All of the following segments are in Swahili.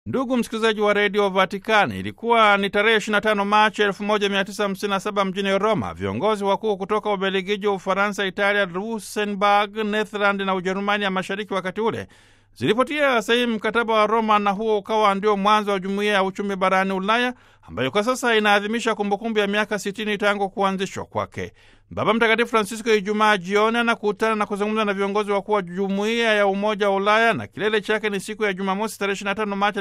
Ndugu msikilizaji wa redio Vatikani, ilikuwa ni tarehe 25 Machi 1957 mjini Roma, viongozi wakuu kutoka Ubelgiji, Ufaransa, Italia, Luxembourg, Netherland na Ujerumani ya mashariki wakati ule zilipotia sahihi mkataba wa Roma, na huo ukawa ndio mwanzo wa jumuiya ya uchumi barani Ulaya ambayo kwa sasa inaadhimisha kumbukumbu ya miaka 60 tangu kuanzishwa kwake. Baba Mtakatifu Francisco Ijumaa jioni anakutana na kuzungumza na viongozi wakuu wa jumuiya ya Umoja wa Ulaya na kilele chake ni siku ya Jumamosi tarehe 25 Machi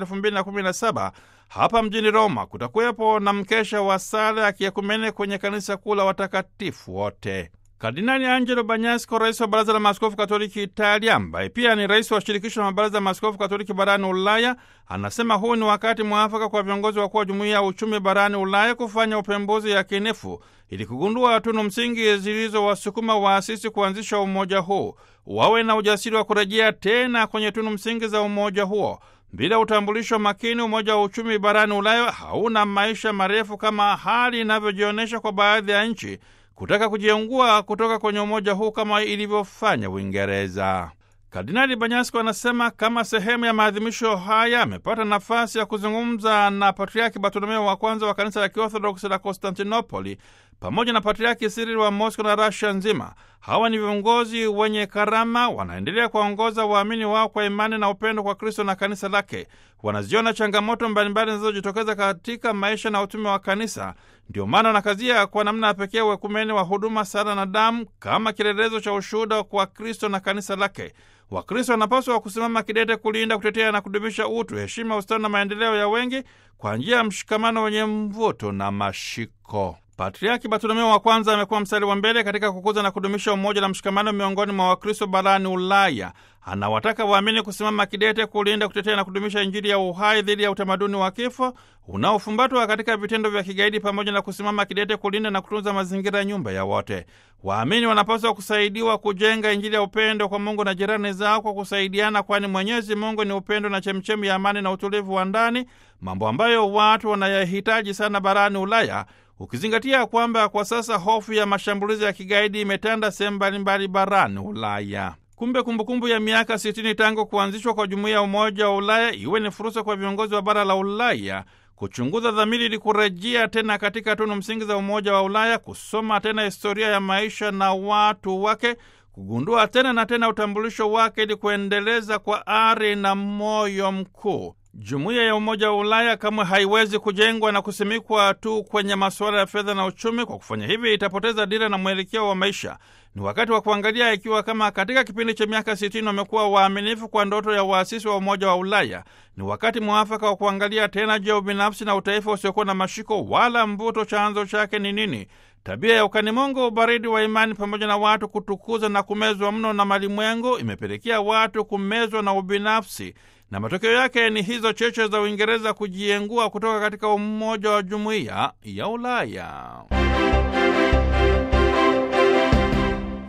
2017 hapa mjini Roma. Kutakuwepo na mkesha wa sala ya kiekumene kwenye kanisa kuu la watakatifu wote. Kardinali Angelo Banyasco, rais wa Baraza la Maaskofu Katoliki Italia, ambaye pia ni rais wa shirikisho la mabaraza ya maaskofu Katoliki barani Ulaya, anasema huu ni wakati mwafaka kwa viongozi wakuu wa jumuiya ya uchumi barani Ulaya kufanya upembuzi yakinifu ili kugundua tunu msingi zilizowasukuma waasisi kuanzisha umoja huu, wawe na ujasiri wa kurejea tena kwenye tunu msingi za umoja huo. Bila utambulisho makini, umoja wa uchumi barani Ulaya hauna maisha marefu kama hali inavyojionyesha kwa baadhi ya nchi kutaka kujiungua kutoka kwenye umoja huu kama ilivyofanya Uingereza. Kardinali Banyasko anasema kama sehemu ya maadhimisho haya amepata nafasi ya kuzungumza na Patriaki Bartolomeo wa kwanza wa kanisa la Kiorthodoksi la Konstantinopoli pamoja na Patriaki Sirili wa Mosco na Rasia nzima. Hawa ni viongozi wenye karama, wanaendelea kuwaongoza waamini wao kwa imani na upendo kwa Kristo na kanisa lake. Wanaziona changamoto mbalimbali zinazojitokeza katika maisha na utume wa kanisa. Ndio maana wanakazia kwa namna ya pekee uekumeni wa huduma, sala na damu kama kielelezo cha ushuhuda kwa Kristo na kanisa lake. Wakristo wanapaswa kusimama kidete kulinda, kutetea na kudumisha utu, heshima, ustawi na maendeleo ya wengi kwa njia ya mshikamano wenye mvuto na mashiko. Patriaki Bartolomeo wa kwanza amekuwa mstari wa mbele katika kukuza na kudumisha umoja na mshikamano miongoni mwa Wakristo barani Ulaya. Anawataka waamini kusimama kidete kulinda, kutetea na kudumisha Injili ya uhai dhidi ya utamaduni wa kifo unaofumbatwa katika vitendo vya kigaidi, pamoja na kusimama kidete kulinda na kutunza mazingira ya nyumba ya wote. Waamini wanapaswa kusaidiwa kujenga Injili ya upendo kwa Mungu na jirani zao kwa kusaidiana, kwani Mwenyezi Mungu ni upendo na chemchemi ya amani na utulivu wa ndani, mambo ambayo watu wanayahitaji sana barani Ulaya ukizingatia kwamba kwa sasa hofu ya mashambulizi ya kigaidi imetanda sehemu mbalimbali barani Ulaya. Kumbe kumbukumbu ya miaka 60 tangu kuanzishwa kwa jumuiya ya Umoja wa Ulaya iwe ni fursa kwa viongozi wa bara la Ulaya kuchunguza dhamiri ili kurejea tena katika tunu msingi za Umoja wa Ulaya, kusoma tena historia ya maisha na watu wake, kugundua tena na tena utambulisho wake ili kuendeleza kwa ari na moyo mkuu. Jumuiya ya Umoja wa Ulaya kamwe haiwezi kujengwa na kusimikwa tu kwenye masuala ya fedha na uchumi. Kwa kufanya hivi, itapoteza dira na mwelekeo wa maisha. Ni wakati wa kuangalia ikiwa kama katika kipindi cha miaka sitini wamekuwa waaminifu kwa ndoto ya waasisi wa Umoja wa Ulaya. Ni wakati mwafaka wa kuangalia tena, je, ubinafsi na utaifa usiokuwa na mashiko wala mvuto, chanzo chake ni nini? Tabia ya ukanimongo, ubaridi wa imani, pamoja na watu kutukuza na kumezwa mno na malimwengu imepelekea watu kumezwa na ubinafsi na matokeo yake ni hizo cheche za Uingereza kujiengua kutoka katika umoja wa jumuiya ya Ulaya.